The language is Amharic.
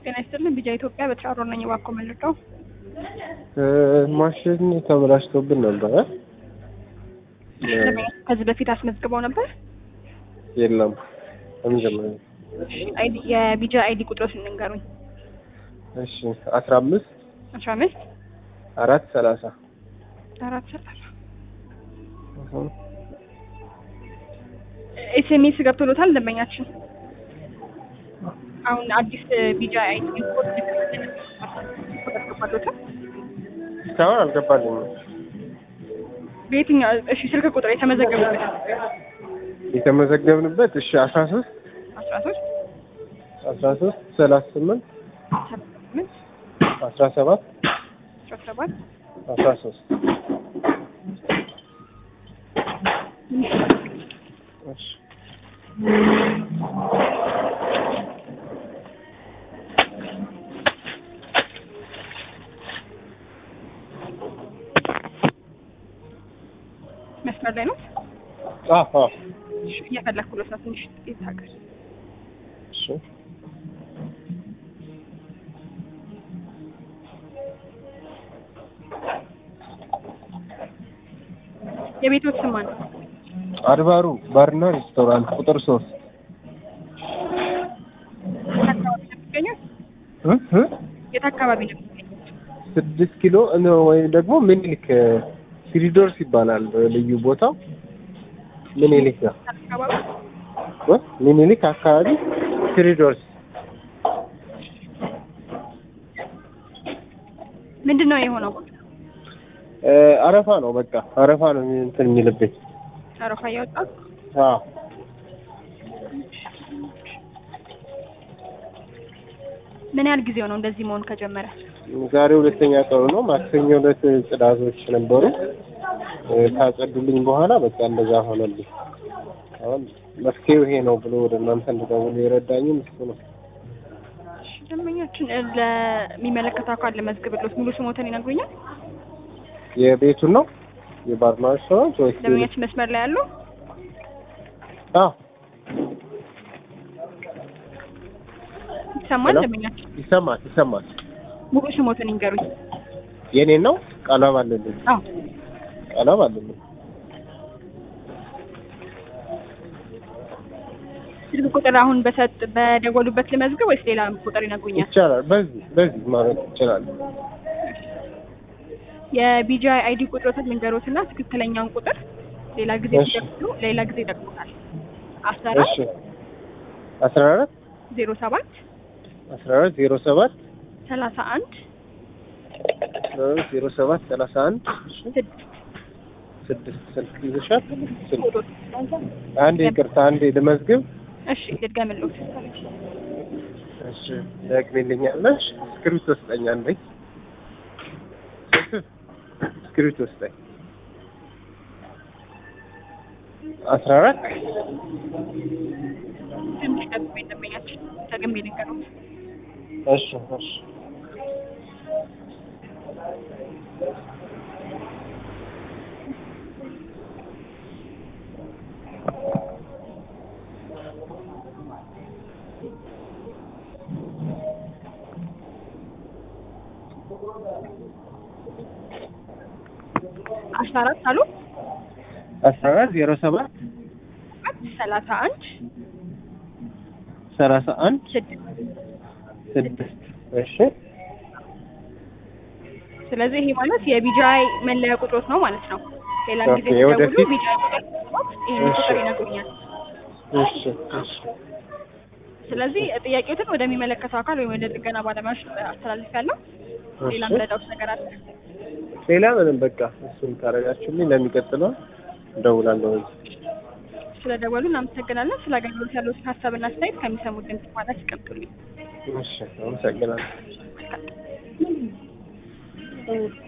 ጤና ይስጥልን። ቢጃ ኢትዮጵያ በትራሮ ነኝ። እባክዎ መልሰው ማሽን ተበላሽቶብን ነበረ። ከዚህ በፊት አስመዝግበው ነበር። የለም ለመጀመሪያ አይዲ የቢጃ አይዲ ቁጥሮች እንንገሩኝ። እሺ አስራ አምስት አስራ አምስት አራት ሰላሳ አራት ሰላሳ ኤስኤምኤስ ገብቶሎታል ደንበኛችን። አሁን አዲስ ቢጃ አይዲ ኮድ ገባሎታል። እስካሁን አልገባልኝም። በየትኛው እሺ ስልክ ቁጥር የተመዘገበበት የተመዘገብንበት እሺ አስራ ሶስት አስራ ሶስት አስራ ሶስት ሰላሳ ስምንት ስምንት አስራ ሰባት አስራ ሰባት አስራ ሶስት እሺ መስመር ላይ ነው አዎ አዎ እሺ፣ እየፈለኩለት ነው። ትንሽ ጥቂት ሀገር እሺ የቤቶች ስም ማን ነው? አድባሩ ባርና ሬስቶራንት ቁጥር ሶስት የት አካባቢ ነው የሚገኘው? እ እ የት አካባቢ ነው የሚገኘው? ስድስት ኪሎ ነው ወይም ደግሞ ምኒልክ ሲሪዶርስ ይባላል ልዩ ቦታው ምኒልክ ነው አካባቢ እ ምኒልክ አካባቢ ሲሪዶርስ ምንድን ነው የሆነው? እ አረፋ ነው በቃ አረፋ ነው እንትን የሚልብኝ አረፋ እያወጣ አዎ ምን ያህል ጊዜው ነው እንደዚህ መሆን ከጀመረ? ዛሬ ሁለተኛ ቀኑ ነው ማክሰኞ ዕለት ጽዳቶች ነበሩ እ ካጸዱልኝ በኋላ በቃ እንደዛ ሆነልኝ አሁን መፍትሄው ይሄ ነው ብሎ ወደ እናንተ እንድደውል የረዳኝም እሱ ነው እሺ፣ ደንበኛችን እ ለሚመለከተው አካል ለመዝግብሎት ሙሉ ስሞትን ይነግሩኛል? የቤቱን ነው የባርና ሬስቶራንት ወይስ ደንበኛችን መስመር ላይ ያለው አዎ ይሰማል? ሄሎ? ደንበኛችን ይሰማል ይሰማል ሙሉ ስሞትን ይንገሩኝ። የኔን ነው ቀለም አለልኝ አዎ ቀለም አለልኝ ስልክ ቁጥር አሁን በሰጥ በደወሉበት ልመዝግብ ወይስ ሌላ ቁጥር ይነግሩኛል? ይቻላል በዚህ በዚህ ማለት ይችላል የቢጂአይ አይዲ ቁጥሮትን ልንገሮትና ትክክለኛውን ቁጥር ሌላ ጊዜ እሺ። ሲደውሉ ሌላ ጊዜ ይጠቅሙታል። አስራ አራት እሺ አስራ አራት ዜሮ ሰባት አስራ አራት ዜሮ ሰባት ሰላሳ አንድ አስራ አራት ዜሮ ሰባት ሰላሳ አንድ እሺ ስድስት ስድስት ስልክ ይዘሻል ስልክ ቁጥር አንዴ ይቅርታ አንዴ ልመዝግብ እሺ ልድገምልዎት። እሺ ደግሜልኛለሽ እስክሪብቶ ስጠኝ አንዴ እስክሪብቶ ስጠኝ አስራ አራት ትንሽ ደግሞ ደንበኛችን ደግሜ ልንገሮት። እሺ እሺ አስራ አራት አሉ አስራ አራት ዜሮ ሰባት ሰላሳ አንድ ሰላሳ አንድ ስድስት ስድስት እሺ ስለዚህ ይሄ ማለት የቢጂአይ መለያ ቁጥሮት ነው ማለት ነው። ሌላ ጊዜ ኦኬ፣ ሲደውሉ ወደፊት- ቢጂአይ ቁጥር ይህን እሺ። ቁጥር ይነግሩኛል። እሺ እሺ ስለዚህ ጥያቄዎትን ወደሚመለከተው አካል ወይም ወደ ጥገና ባለሙያዎች አስተላልፊያለሁ። ሌላ እሺ። ምረዳውት ነገር አለ? ሌላ ምንም በቃ እሱን ካረጋችሁልኝ ለሚቀጥለው እደውላለሁ ስለደወሉ እናመሰግናለን። ስለ አገልግሎት ያለዎትን ሀሳብና አስተያየት ከሚሰሙት ድምጽ በኋላ ሲቀምጡልኝ እሺ አመሰግናለሁ